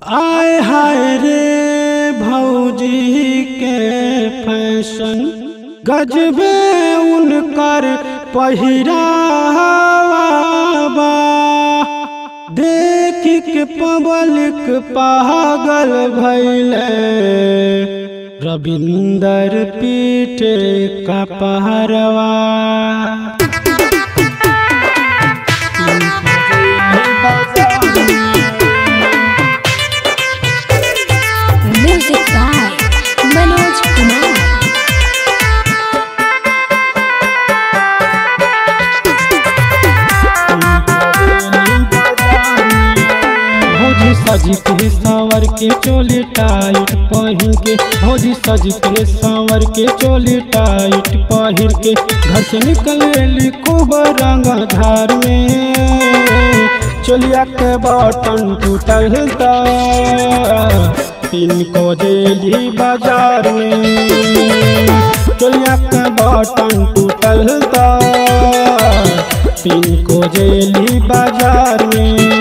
आय हाय रे भौजी के फैशन गजबे उनकर पहिरावा देख के पब्लिक पागल भैले रविंदर पीटे का पहरवा Music by Manoj Kumar. भौजी सज के सांवर के चोली टाइट पहिर के भौजी सज के सांवर के चोली टाइट पहिर के घर से निकले खूब रंग धार में चोलिया के बटन टूटल ता तीन को जेली बाजार में चोलिया के बटन टूटल ता तीन को जेली बाजार में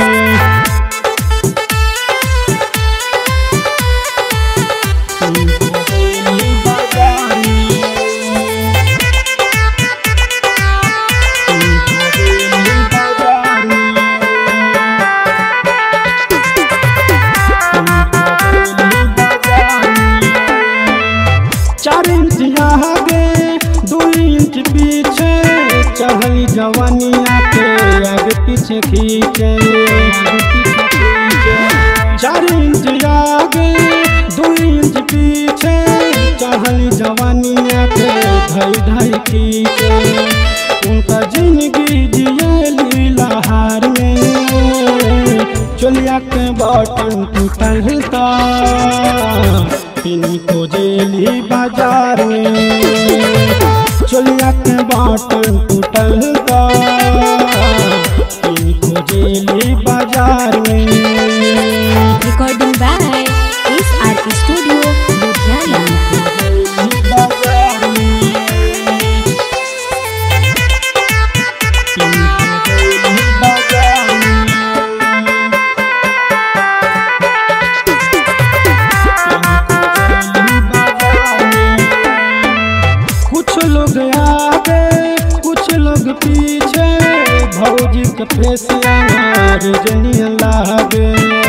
चार इंच आगे दो इंच पीछे चढ़ली जवानिया के आगे पीछे खींचे चार इंच आगे दो इंच पीछे चढ़ली जवानिया के धई धई खींचे उनका जिंदगी जियली लहार में चोलिया के बटन टूटल ता पिन को जेली बाजार में चोलिया के बटन टूटल ता पिन को जेली बाजार में Recording by SRP Studio, Ludhiana. कुछ लोग आगे कुछ लोग पीछे भौजी के फेस रजनी लागे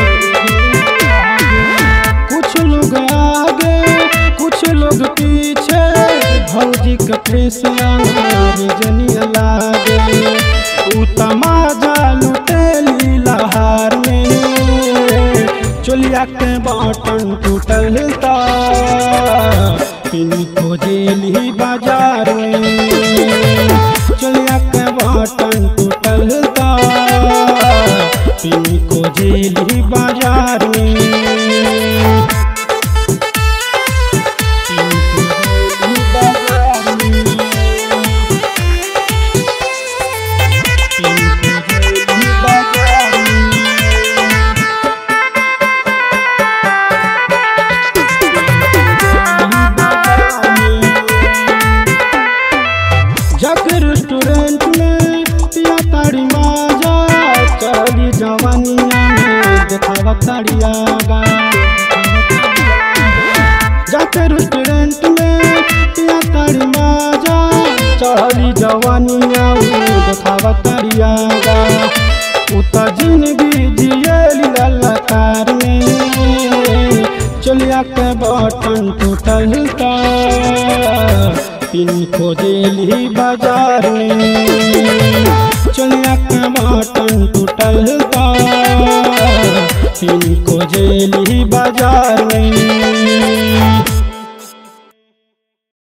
कुछ लोग आगे कुछ लोग पीछे भौजी के फेस रजनी लागे उ तमाजा लुटेली लहार में चोलिया के बटन टूटल ता पिन को जेली बाजार में चोलिया के बटन टूटल ता पिन को जेली बाजार में पिन को जेली बाजार में पिन को जेली बाजार में जाके रेस्टोरेंट में पिया ताड़ी माजा चली जवानिया में देखावा ताड़िया गा जाके रेस्टोरेंट में पिया ताड़ी माजा चली जवानिया में देखावा ताड़िया गा उता जिंदगी जियली ललकार में चलिया के बटन टूटल ता पिन को जेली बाजार में चलिया के बटन टूटल ता पिन को जेली बाजार में